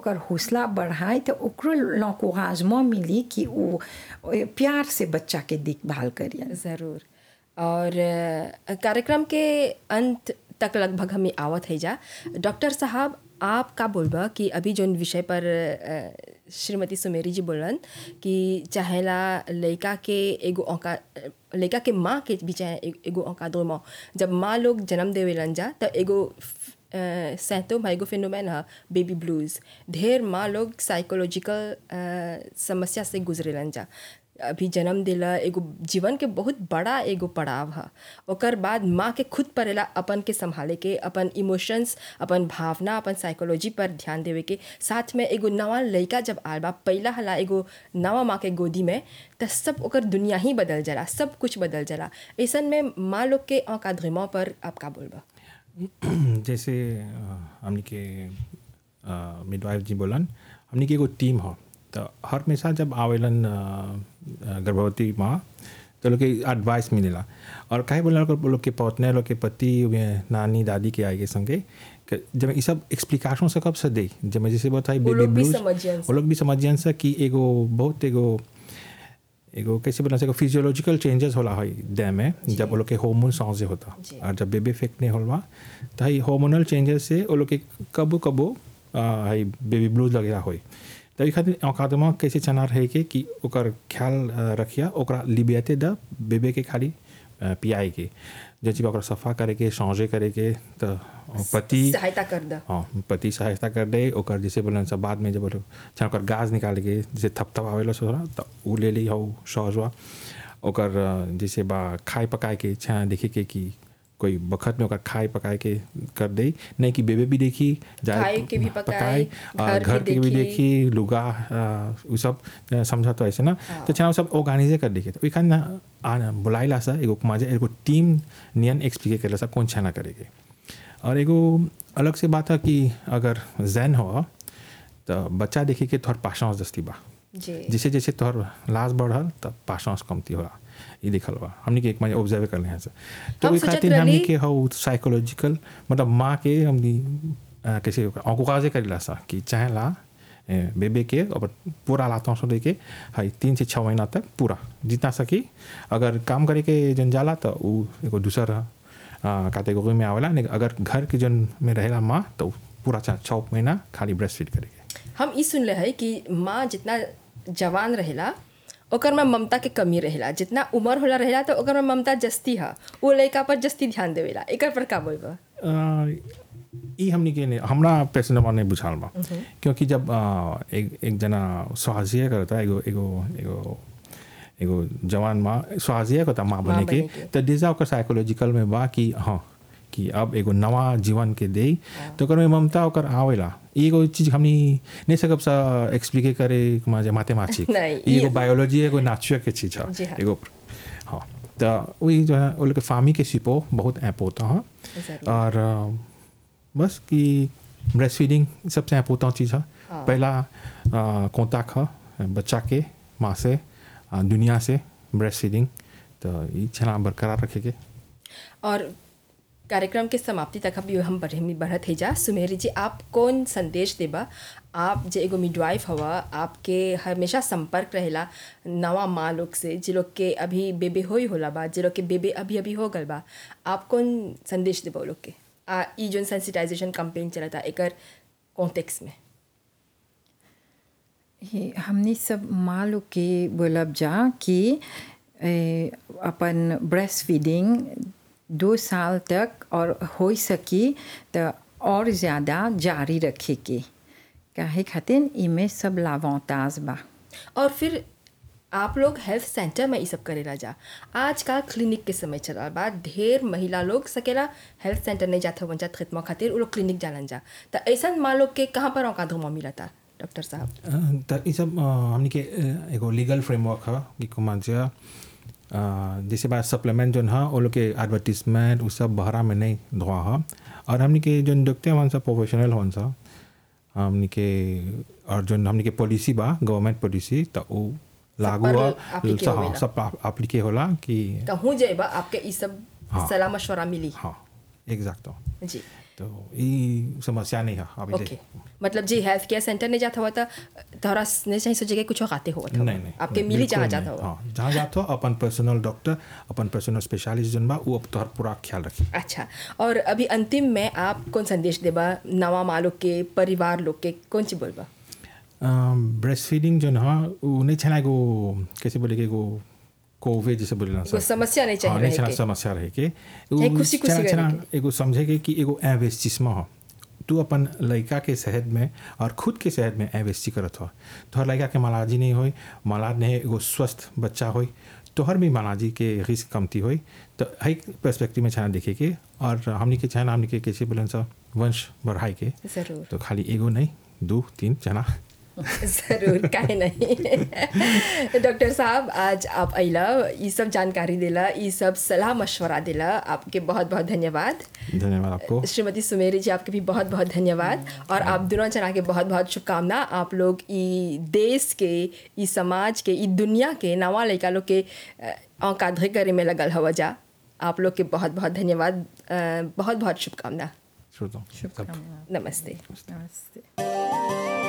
ओकर हौसला बढ़ाए तो ओकरो लौकुराजमा मिली कि वो प्यार से बच्चा के देखभाल करिए ज़रूर और अ, कार्यक्रम के अंत तक लगभग हमें आवत है जा डॉक्टर साहब आप का बोलबा कि अभी जोन विषय पर अ, श्रीमती सुमेरी जी बोलन कि चाहेला लड़का के एगो औका लड़का के माँ के भी चाहे ए- एगो औका दो माँ जब माँ लोग जन्म देवेलन जा तो एगो सैतोम एगो फिनोमेन है बेबी ब्लूज ढेर माँ लोग साइकोलॉजिकल समस्या से गुजरेलन जा अभी जन्म दिला एगो जीवन के बहुत बड़ा एगो पड़ाव है ओकर बाद माँ के खुद परेला अपन के संभाले के अपन इमोशंस अपन भावना अपन साइकोलॉजी पर ध्यान देवे के साथ में एगो नवा लड़का जब आल बा पहला हला एगो नवा माँ के गोदी में त सब ओकर दुनिया ही बदल जाला सब कुछ बदल जाला ऐसन में माँ लोग के औकाधमा पर आप का बोलबा जैसे अ, हमनी के मिडवाइफ जी बोलन हमनी के एगो टीम हो तो हर हमेशा जब आवेलन अ, अ, गर्भवती माँ तो लोग के एडवाइस मिलेला और काहे बोला लोग लोग के पौतने लोग के पति वे नानी दादी के आगे संगे कि जब ये सब एक्सप्लिकेशन से कब से दे जब मैं जैसे बताई वो बेबी लोग भी ब्लूज समझियन वो लोग भी समझियन से कि एगो बहुत एगो एगो कैसे बोला एगो फिजियोलॉजिकल चेंजेस होला है देह में जब वो लोग के हार्मोन सॉन्ग होता जी। और जब बेबी इफेक्ट नहीं होला तो है हार्मोनल चेंजेस से वो लोग के कबो कबो आ, है बेबी ब्लूज लगेला होई तो ई खातिर औकातमा कैसे चना रहे के कि ओकर ख्याल आ, रखिया ओकरा लिबियाते द बेबे के खाली आ, पियाए के जैसे ओकरा सफा करे के सौंजे करे के तो पति सहायता कर द हाँ पति सहायता कर दे ओकर जैसे बोलन सब बाद में जब बोलो छा ओकर गाज निकाल के जैसे थपथप आवेला सोरा तो उ ले ली हो सहजवा ओकर अ, जैसे बा खाए पकाए के छा देखे के कि कोई बखत में ओकर खाए पकाए के कर दे नहीं कि बेबे भी देखी खाए के भी पकाए, और घर घर के के भी देखी। देखी लुगा अ, उ सब अ, समझा तो ऐसे ना तो छा सब ऑर्गेनाइजे कर देखे तो खान आना बुलाइला सा एगो माजे एगो टीम नियन एक्सप्लिके करेला सा कौन छा ना करेगे और एगो अलग से बात है कि अगर जैन हो तो बच्चा देखे के तोहर पाशांस दस्ती बा जी जैसे जैसे तोहर लाश बढ़ल तब पाशांस कमती होला ये दिखल बा हमने के एक मजे ऑब्जर्व कर हैं से तो हम ओई सोचत खातिर हमने रहली- के हो साइकोलॉजिकल मतलब माँ के हमनी अ, कैसे औकुकाजे करेला सा कि चाहेला ए, बेबे के और पूरा लाता सो दे के हाई तीन से छः महीना तक पूरा जितना सकी अगर काम करे के जन जाला तो उ एगो दूसर कैटेगरी में आवेला नहीं अगर घर के जन में रहेला माँ तो उ पूरा छः छः महीना खाली ब्रेस्ट फीड करेगे हम ई सुनले है कि माँ जितना जवान रहेला ओकर में ममता के कमी रहेला जितना उम्र होला रहेला तो ओकर में ममता जस्ती है वो लड़का पर जस्ती ध्यान देवेला एकर पर का बोलबा अ, ई हमनी के नहीं- हमरा पेशेंटवा नहीं बुझाल बा क्योंकि जब अ, एक एक जना स्वाजिया करता एगो एगो एगो एगो जवान माँ स्वाजिया करता माँ बने के बने के। तो डिजा ओकर साइकोलॉजिकल में बा कि हाँ कि अब एगो नवा जीवन के दे तो ओकर में ममता ओकर आवेला ई एगो चीज हमनी नहीं सकब सा एक्सप्लिके करे माजे मैथमेटिक्स नहीं, ई एगो ये- बायोलॉजी एगो नेचर के चीज जी है हाँ। एगो हाँ तो वही जो है वो लोग के फामी के सिपो बहुत ऐप होता है जरूर। और अ, बस कि ब्रेस्ट फीडिंग सबसे इम्पोर्टेंट चीज़ है हाँ। पहला कॉन्टैक्ट है बच्चा के माँ से अ, दुनिया से ब्रेस्ट फीडिंग तो ये छला बरकरार रखेंगे और कार्यक्रम के समाप्ति तक अभी हम बढ़े बढ़त है जा सुमेरी जी आप कौन संदेश देबा आप जे एगो मिडवाइफ हवा आपके हमेशा संपर्क रहेला नवा माँ लोग से जे लोग के अभी बेबे हो ही होला बा जे लोग के बेबे अभी अभी हो गल बा आप कौन संदेश देबा वो लोग के आ ई जोन सेंसिटाइजेशन कैंपेन चलता एकर कॉन्टेक्स्ट में ये हमने सब माँ लोग के बोलब जा कि ए, अपन ब्रेस्ट फीडिंग दो साल तक और हो सकी तो और ज़्यादा जारी रखे के काहे खातिर इमे सब लावांताज बा और फिर आप लोग हेल्थ सेंटर में ये सब करेला जा आजकल क्लिनिक के समय चला बा ढेर महिला लोग सकेला हेल्थ सेंटर नहीं जाता वन जात खिदमा खातिर वो लोग क्लिनिक जालन जा तो ऐसा माँ लोग के कहाँ पर औका धुमा मिलता डॉक्टर साहब अ, तो ये सब अ, हमनी के अ, एगो लीगल फ्रेमवर्क है कि कुमाजिया जैसे बात सप्लीमेंट जो है वो लोग के एडवर्टीजमेंट वो सब बहरा में नहीं धोआ है और हमनी के जो देखते हैं सब प्रोफेशनल होन सा हमनी के और जो हमनी के पॉलिसी बा गवर्नमेंट पॉलिसी तो वो लागू पर है applique हाँ, होवेला। सब अप्लीके होला कि कहूँ जाएबा आपके ये सब हाँ। सलाह मशवरा मिली हाँ एग्जैक्ट जी तो ये समस्या नहीं है अभी ओके मतलब जी हेल्थ केयर सेंटर ने जाता हुआ था तोहरा ने चाहिए सोचे कि कुछ खाते हो नहीं नहीं आपके नहीं, मिली बिल्कुल जहाँ नहीं। जाता हो हाँ जहाँ जाता हो अपन पर्सनल डॉक्टर अपन पर्सनल स्पेशलिस्ट जन बा वो अब तोहर पूरा ख्याल रखी अच्छा और अभी अंतिम में आप कौन संदेश देबा नवा माँ लोग के परिवार लोग के कौन सी बोलबा ब्रेस्ट फीडिंग जो ना वो नहीं छना एगो कैसे बोले कि एगो कोवे जैसे बोले ना कोई समस्या नहीं चाहिए हाँ, नहीं रहे छना के। समस्या रहे के चाहे वो खुशी- खुशी छना- रहे छना एगो समझे के कि एगो इन्वेस्टिसम हो तू अपन लड़का के सेहत में और खुद के सेहत में इन्वेस्टी करत हो तोहर लड़का के मलाजी नहीं होई मलाज नहीं एगो स्वस्थ बच्चा होई तोहर भी मलाजी के रिस्क कमती होई तो हई पर्सपेक्टिव में छना देखे के और हमनी के छना हमनी के कैसे बोलन सा वंश बढ़ाई के जरूर तो खाली एगो नहीं दो तीन जना जरूर काहे नहीं डॉक्टर साहब आज आप अला ये सब जानकारी दिला ये सब सलाह मशवरा दिला आपके बहुत बहुत धन्यवाद धन्यवाद आपको श्रीमती सुमेरी जी आपके भी बहुत बहुत धन्यवाद और आप दोनों जना के बहुत बहुत शुभकामना आप लोग ई देश के ई समाज के ई दुनिया के नवा लड़का लोग के औकाधे करे में लगल हवा जा आप लोग के बहुत बहुत धन्यवाद अ, बहुत बहुत शुभकामना श्रोताओं सब शुभकामनाएं नमस्ते नमस्ते